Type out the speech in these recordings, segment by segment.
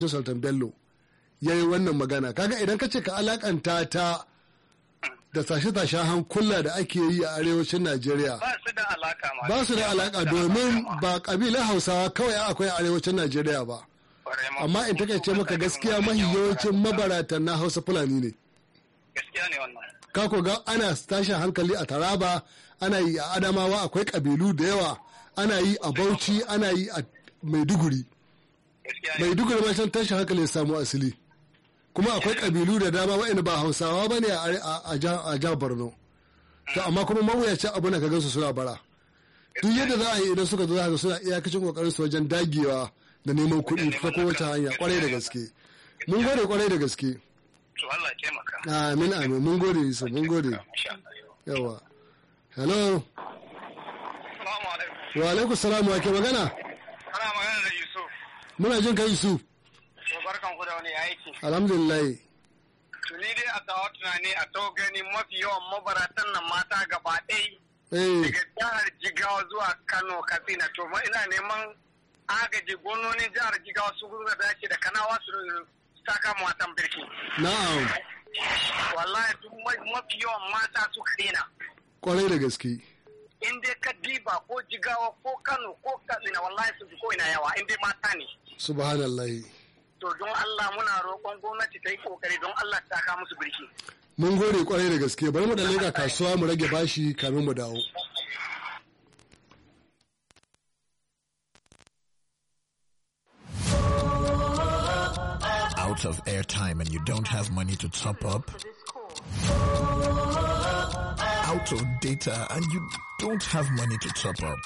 sultan bello ya yi wannan magana kaga idan ka ce ka alakanta ta da tashe-tashen hankula da ake yi a arewacin najeriya ba su da alaka ma ba su da alaka domin ba kabilan hausawa kawai akwai a arewacin najeriya ba amma in takaice maka gaskiya mahi yawancin mabaratan na hausa fulani ne gaskiya ne wannan ka ko ga ana tashin hankali a taraba ana yi a adamawa akwai kabilu da yawa ana yi a bauchi ana yi a maiduguri gaskiya ne maiduguri ma can tashin hankali ya samu asali kuma akwai kabilu da dama waɗanda ba hausawa ba ne a jihar borno to amma kuma mawuyacin abu na ka gansu suna bara duk yadda za a yi idan suka zo za suna iyakacin kokarin su wajen dagewa da neman kuɗi ta kowace hanya kwarai da gaske mun gode kwarai da gaske to Allah ya taimaka amin amin mun gode yusuf mun gode insha Allah yawa hello assalamu alaikum wa alaikum salam wa ke magana ana magana da Yusuf muna jin ka yusuf to barkan ku da wani aiki alhamdulillah to ni dai a tawa tunani a to gani mafi yawan mabaratan nan mata gaba ɗaya eh daga jihar Jigawa zuwa Kano Katsina to ma ina neman agaji gononin jihar Jigawa su gudu da dace da kanawa su saka mu watan birki na'am wallahi duk ma- mafi yawan mata suka daina kwarai da gaske in dai ka diba ko Jigawa ko Kano ko Katsina wallahi su fi ko ina yawa in dai mata ne subhanallah to don Allah muna roƙon gwamnati ta yi kokari don Allah ta saka musu birki mun gode kwarai da gaske bari mu da lega kasuwa mu rage bashi kamin mu dawo out of airtime and you don't have money to top up, out of data and you don't have money to top up.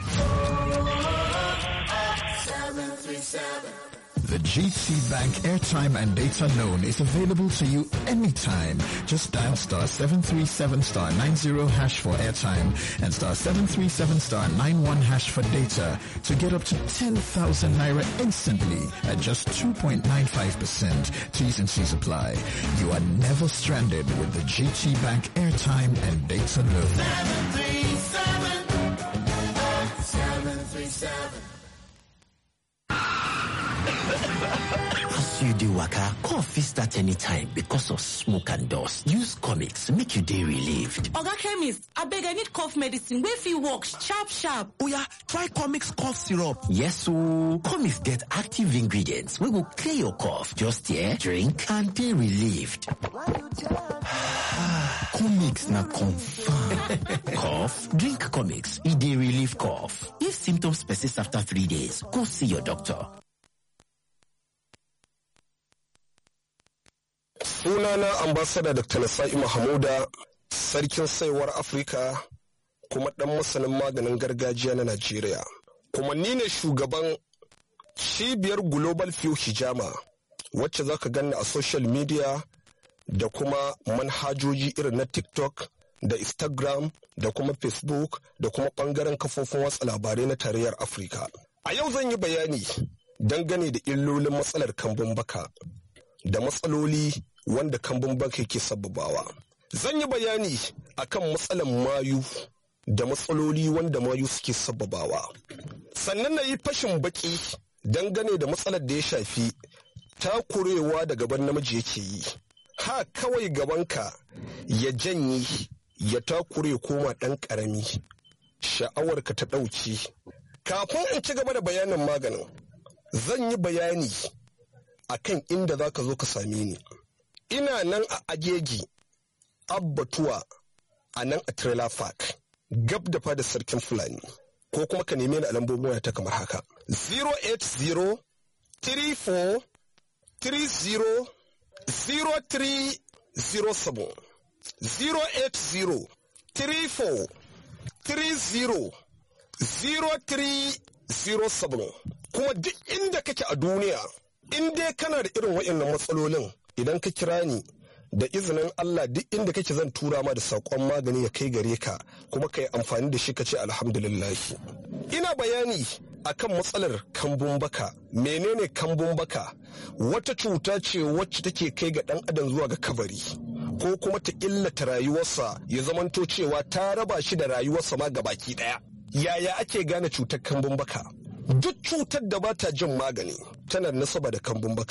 The GT Bank airtime and data loan is available to you anytime. Just dial star 737 star 90 hash for airtime and star 737 star 91 hash for data to get up to 10,000 naira instantly at just 2.95%. T's and C's apply. You are never stranded with the GT Bank airtime and data loan. As you dey waka, cough fit start anytime because of smoke and dust. Use comics make you dey relieved. Oga chemist, abeg I need cough medicine wey fit work sharp sharp. Oya, try comics cough syrup. Yes ooo, comics get active ingredients wey go clear your cough. Just here, drink and dey relieved. comics na confirm. cough? Drink comics, e dey relieve cough. If symptoms persist after three days, go see your doctor. sunana ambasada dr nasa'i mahamuda sarkin saiwar afirka kuma dan masanin maganin gargajiya na najeriya kuma ni ne shugaban cibiyar global view hijama wacce za ka ganni a social media da kuma manhajoji irin na tiktok da instagram da kuma facebook da kuma bangaren kafofin watsa labarai na tarayyar afirka a yau zan yi bayani dangane da illolin matsalar kambun baka da matsaloli wanda kambun baka ke sababawa. Zan yi bayani akan matsalan mayu da matsaloli wanda mayu suke sababawa. Sannan na yi fashin baki dangane da matsalar da ya shafi takurewa da gaban namiji yake yi. Ha kawai gabanka ya janye ya takure koma ɗan ƙarami. Sha'awarka ta ɗauki. Kafin in ci gaba da bayanin maganin, zan yi bayani akan inda za ka zo ka same ni. Ina nan a ajeji abbatuwa a nan a trailer park gab da fada sarkin fulani ko kuma ka neme ni a lambobin waya ta kamar haka 080 34 30 0307 080 34 30 0307 kuma duk inda kake a duniya in dai kana da irin waɗannan matsalolin idan ka kira ni da izinin Allah duk inda kake zan tura ma da saƙon magani ya kai gare ka kuma ka yi amfani da shi ka ce alhamdulillah ina bayani akan matsalar kambun baka menene kambun baka wata cuta ce wacce take kai ga ɗan adam zuwa ga kabari ko kuma ta illata rayuwarsa ya zamanto cewa ta raba shi da rayuwarsa ma gabaki ɗaya yaya ake gane cutar kambun baka duk cutar da ba ta jin magani tana da nasaba da kambun baka